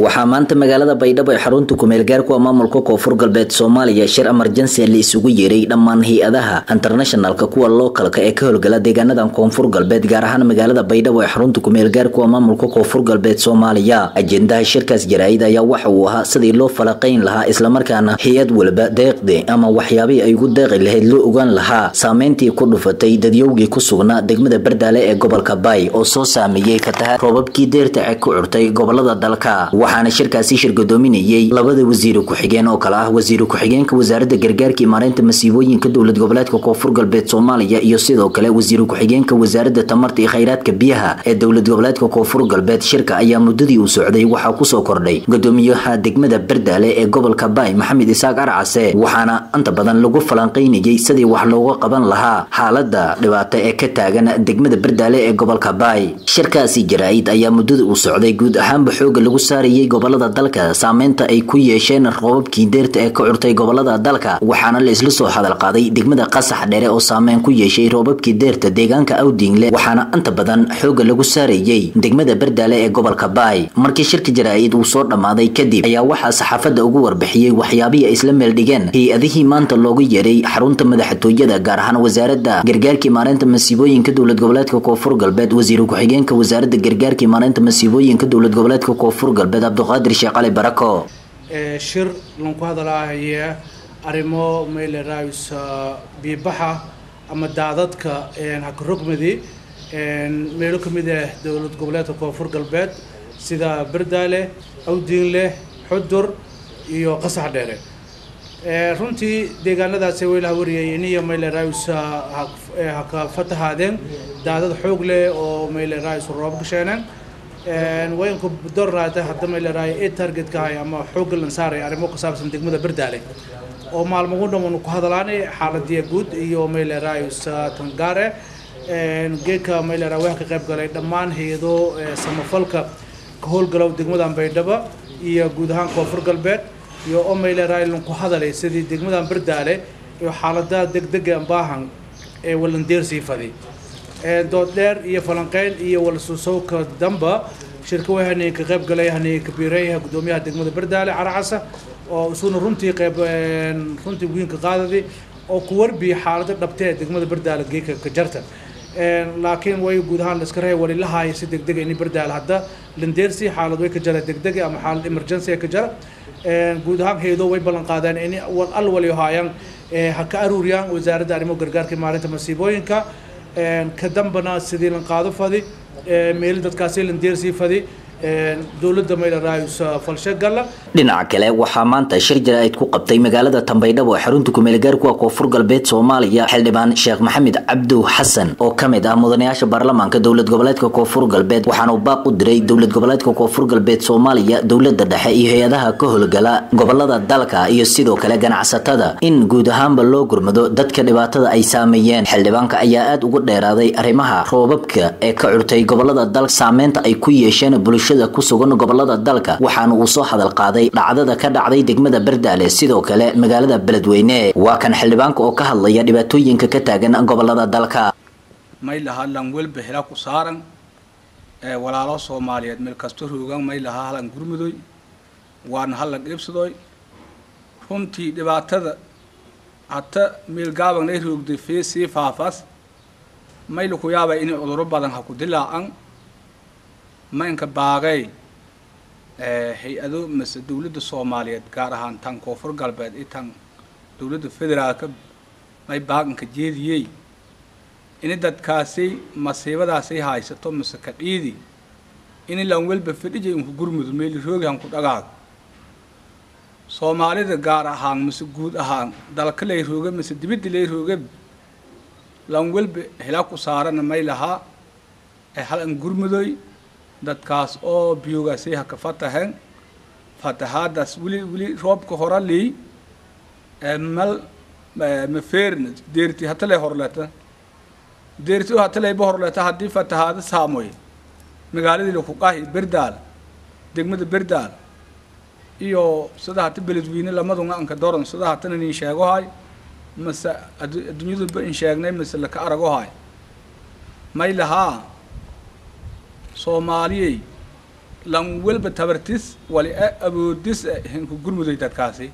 waxaa maanta magaalada baydhabo ee xarunta kumeelgaarku a maamulka koonfur galbeed soomaaliya shir emergency la isugu yeeray dhammaan hay-adaha internationalka kuwa lookalka ee ka howlgala deegaanadan koonfur galbeed gaar ahaan magaalada baydhabo ee xarunta kumeelgaarku a maamulka koonfur galbeed soomaaliya ajendaha shirkaas jaraa'id ayaa waxa uu ahaa sidii loo falaqayn lahaa islamarkaana hay-ad walba deeqdi ama waxyaabihii ay ugu deeqi lahayd loo ogaan lahaa saameyntii ku dhufatay dadyowgii ku sugnaa degmada bardaale ee gobolka baay oo soo saameeyey fatahaad roobabkii deerta ee ku curtay gobolada dalka waxaana shirkaasi shirgadoominayey labada wasiiri ku-xigeen oo kale ah wasiiri ku-xigeenka wasaaradda gargaarka iyo maareynta masiibooyinka dowlad goboleedka koonfur galbeed soomaaliya iyo sidoo kale wasiiri ku-xigeenka wasaaradda tamarta iyo khayraadka biyaha ee dowlad goboleedka koonfur galbeed shirka ayaa muddadii uu socday waxaa kusoo kordhay gudoomiyaha degmada bardaale ee gobolka baay maxamed isaaq arcase waxaana inta badan lagu falanqaynayey sidii wax looga qaban lahaa xaalada dhibaato ee ka taagan degmada bardaale ee gobolka baay shirkaasi jaraa-id ayaa muddada uu socday guud ahaanba xooga lagu saarayay gobolada dalka saameynta ay ku yeesheen roobabkii deerta ee ka curtay gobolada dalka waxaana la isla soo hadal qaaday degmada qasax dheere oo saameyn ku yeeshay roobabkii deerta deegaanka awdingle waxaana inta badan xooga lagu saarayey degmada bardaale ee gobolka baay markii shirka jaraa-id uu soo dhammaaday kadib ayaa waxaa saxaafadda ugu warbixiyey waxyaabihii ay isla meeldhigeen hay-adihii maanta loogu yeeray xarunta madaxtooyada gaar ahaan wasaaradda gargaarkii maareynta masiibooyinka dowlad goboleedka koonfur galbeed wasiir ku-xigeenka wasaaradda gargaarkii maareynta masiibooyinka dowlad goboleedka koonfur galbeed cabdiqaadir sheekh cali barako shir lanku hadalahaya arrimo mayleraays biibaxa ama daadadka hakarogmadi meelo ka mid ah dowlad goboleedka koonfur galbeed sida bardaale awdiinle xudur iyo qasax dheere runtii deegaanadaasi waylaha wariyay iniyo mayleraays haka fatahaadeen daadad xoog leh oo mayleraays roob gasheeneen wayanku dornaata hadda mayleraayo ee targetka hay ama xoogga lan saaray arrimo ku saabsan degmada bardaale oo maalmagu dhamanu ku hadalaanay xaaladiya guud iyo mayleraays tangaare geedka mayleraa waxa ka qayb galay dhammaan hay-ado samafalka ka howlgalow degmadan baydhabo iyo guud ahaan koonfur galbeed iyo oo mayleraa lanku hadalay sidii degmadan bardaale iyo xaaladaha degdega baahan ee walandeersii fadi dood dheer iyo falanqeyn iyo walsusowka damba shirka way haneen ka qayb galay haneen kabiireeyaha gudoomiyaha degmada bardaale caracasa oo isuna runtii qayb runtii wiinka qaadadi oo ku warbiya xaalada dhabtee degmada bardaale geeka ka jarta laakiin way guud ahaan laska reey walilahaaya si degdega ini bardaale hadda landeersi xaalad way ka jara degdega ama xaalad emergency ka jara guud ahaan hayado way ballan qaadeen in al waliyo haayaan ha ka aruuriyaan wasaaradda arrimo gargaarka maalinta masiibooyinka ka dambana sidii lan qaado fadi meeli dadkaasi lan deersii fadi dowladda maylaraayus falshagalla dhinaca kale waxaa maanta shir jaraa'id ku qabtay magaalada tambaydhabo ee xarunta kumeelgaarku koonfur galbeed soomaaliya xildhibaan sheekh maxamed cabdu xasan oo ka mid ah mudanayaasha baarlamaanka dowlad goboleedka koonfur galbeed waxaana uu baaq u diray dowlad goboleedka koonfur galbeed soomaaliya dowlada dhexe iyo hay-adaha ka howlgala gobolada dalka iyo sidoo kale ganacsatada in guud ahaanba loo gurmado dadka dhibaatada ay saameeyeen xildhibaanka ayaa aada ugu dheeraaday arrimaha roobabka ee ka curtay gobolada dalka saameynta ay ku yeesheen bulshada ku sugan gobolada dalka waxaana uu soo hadal qaaday dhacdada ka dhacday degmada bardaale sidoo kale magaalada beledweyne waa kan xildhibaanka oo ka hadlaya dhibaatooyinka ka taagan gobolada dalka may lahaa lan welba hela ku saaran walaalo soomaaliyeed meel kasto roogan may lahaa halan gurmudoy waana halan dhiibsadoy runtii dhibaatada hata meel gaaban ay roogday fee sii faafas may laku yaabay inay cuduro badan ha ku dilaacan maynka baaqey hay-ado mase dowladda soomaaliyeed gaar ahaan tan koonfur galbeed iyo tan dowladda federaalka may baaqanka jeediyey ini dadkaasi masiibadaasay haysato mase ka dhiidi ini lan welba fadhijay unku gurmudo meeli roogi hanku dhagaag soomaalida gaar ahaan mase guud ahaan dalka lay rooga mase dibadda lay rooga lan welba hela ku saarana may lahaa ee halan gurmudoy dadkaas oo biyoogaasay ha ka fataheen fatahaadaas weli weli roobka hora lii mal mafeerna deerti hatalay horleta deerti oo hatalayba horleta haddii fatahaada saamoy magaaladii lakuqahi berdaal degmada berdaal iyo sida hata beledweyne lamadunga anka doran sida hatana nin sheegohay mase adduunyaduba in sheegnay mase laka aragohay may lahaa soomaaliyey lan welba tabartis wali e awoodis e hinku gurmudoy dadkaasi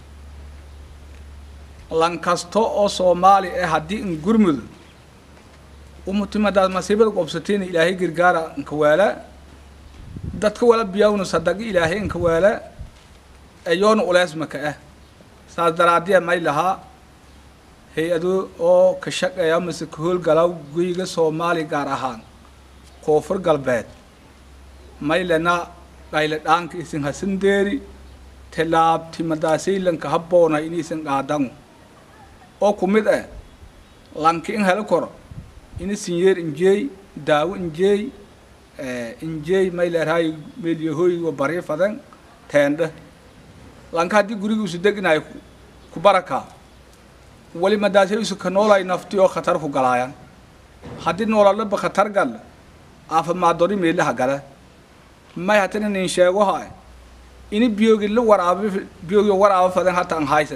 lan kasto oo soomaali eh haddii in gurmudo umutimadaad masiibada qobsateena ilaahay gargaara inka waala dadka wala biyawna sadaqi ilaahay inka waala eyoona uleesmaka ah saas daraadiya may lahaa hay-ado oo ka shaqeeya mase ka howlgala guyga soomaali gaar ahaan koonfur galbeed maylena dhayle dhaanka isin hasan deeri tilaabtimadaasaylanka habboona inaysan qaadan oo ku mid ah lanka in helo koro ini sinyeer injeey daawo injeey injeey mayleerhay meelyahoy wa bari fadan teendhe lanka haddii guriga isu deginayo ku barakaa wali madaasay isu ka noolay nafti oo khatar ku galaayan haddii noolalaba khatar gal aafimaadori meelaha gala may hatana nin sheego haay ini biyogi la waraabo biyogi waraabo fadan hata an haysan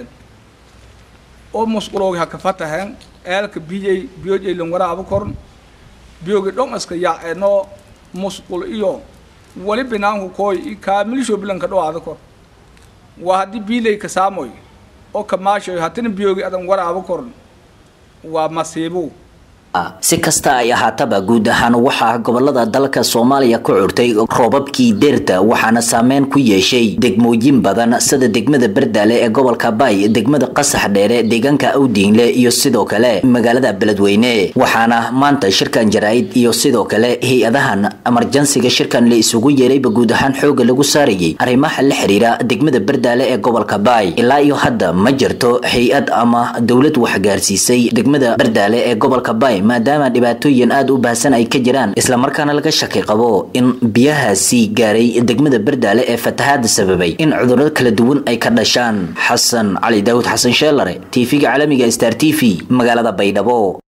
oo musquloogi haka fatahen eelka biyay biyojay lan waraabo korn biyogi dhon iska yaaceenoo musqul iyo wali binaanku kooy i kaamilisho bilanka dhowaada kor waa haddii biilay ka saamoy oo kamaashoy hatina biyogi adan waraabo korn waa masiibo si kasta ay ahaataba guud ahaan waxaa gobolada dalka soomaaliya ku curtay roobabkii deerta waxaana saameyn ku yeeshay degmooyin badan sida degmada berdaale ee gobolka bay degmada qasax dheere deegaanka awdiinle iyo sidoo kale magaalada beledweyne waxaana maanta shirkan jaraa'id iyo sidoo kale hay-adahan emerjansiga shirkan la isugu yeerayba guud ahaan xooga lagu saarayay arrimaha la xiriira degmada berdaale ee gobolka bay ilaa iyo hadda ma jirto hay-ad ama dowlad waxgaarsiisay degmada berdaale ee gobolka bay maadaama dhibaatooyin aada u baahsan ay ka jiraan islamarkaana laga shaki qabo in biyahaasi gaaray degmada berdaale ee fatahaada sababay in cudurro kala duwan ay ka dhashaan xasan cali daawud xasan sheelare tv-ga caalamiga star t v magaalada baydhabo